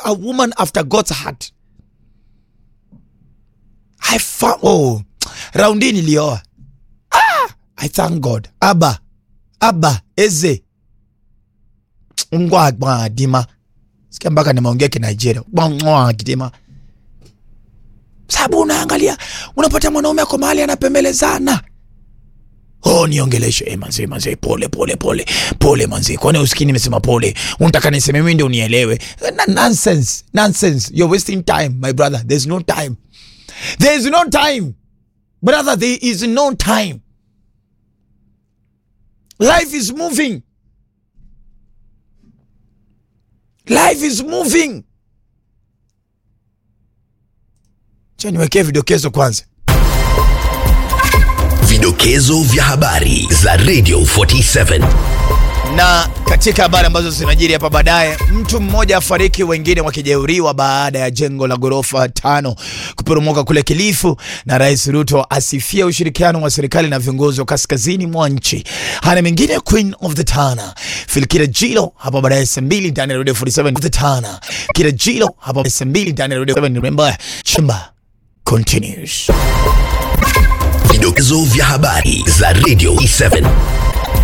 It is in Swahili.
a woman after God's heart. I found, oh, raundi nilioa. Ah, I thank God. Aba, aba, eze. Ngwa ngwa dima. Sikia mpaka nimeongea kinigeria. Ngwa ngwa dima. Sababu unaangalia, unapata mwanaume ako mahali anapembelezana. Oh, niongeleshe eh, manzi manzi, pole pole pole pole manzi, kwani usikii nimesema pole? Unataka niseme mimi ndio unielewe? Na nonsense nonsense, you're wasting time my brother. There's no time, there is no time brother, there is no time. Life is moving, life is moving. Cha niwekee vidokezo kwanza. Vidokezo vya habari za Radio 47. na katika habari ambazo zinajiri hapa baadaye, mtu mmoja afariki, wengine wakijeruhiwa baada ya jengo la ghorofa tano kuporomoka kule Kilifu, na Rais Ruto asifia ushirikiano wa serikali na viongozi wa kaskazini mwa nchi. Hana mengine, Queen of the Tana Filkira Jilo hapa baadaye saa mbili ndani ya Radio 47 of the Tana Kira Jilo hapa saa mbili ndani ya Radio 47. Remember, chimba continues. Vidokezo vya habari za Radio 47.